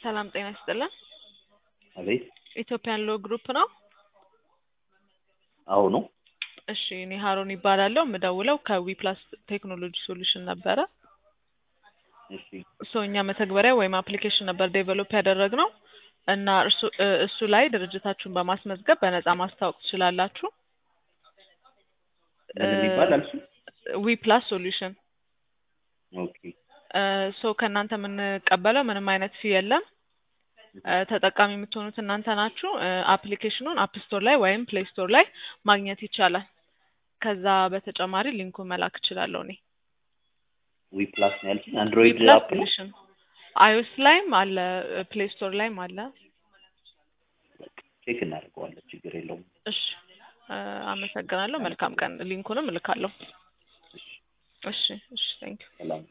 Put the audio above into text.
ሰላም ጤና ይስጥልን። አቤት ኢትዮጵያን ሎ ግሩፕ ነው። አዎ ነው። እሺ እኔ ሀሮን ይባላለሁ። የምደውለው ከዊ ፕላስ ቴክኖሎጂ ሶሉሽን ነበረ። እሺ እሱ እኛ መተግበሪያ ወይም አፕሊኬሽን ነበር ዴቨሎፕ ያደረግነው እና እርሱ እ- እሱ ላይ ድርጅታችሁን በማስመዝገብ በነፃ ማስታወቅ ትችላላችሁ። ምን የሚባል አልሱ? ዊ ፕላስ ሶሉሽን ኦኬ ሶ ከእናንተ የምንቀበለው ምንም አይነት ፊ የለም። እ፣ ተጠቃሚ የምትሆኑት እናንተ ናችሁ። አፕሊኬሽኑን አፕ ስቶር ላይ ወይም ፕሌይ ስቶር ላይ ማግኘት ይቻላል። ከዛ በተጨማሪ ሊንኩን መላክ እችላለሁ እኔ። ዊ ፕላስ ነው ያልሽኝ? ዊ አንድሮይድ ፕላስ አፕ ነው? ሶሉሽን አይኦስ ላይም አለ፣ ፕሌይ ስቶር ላይም አለ። ቼክ እናደርገዋለን። ችግር የለውም። እሺ እ፣ አመሰግናለሁ። መልካም ቀን። ሊንኩንም እልካለሁ። እሺ እሺ፣ ቴንክ ሰላም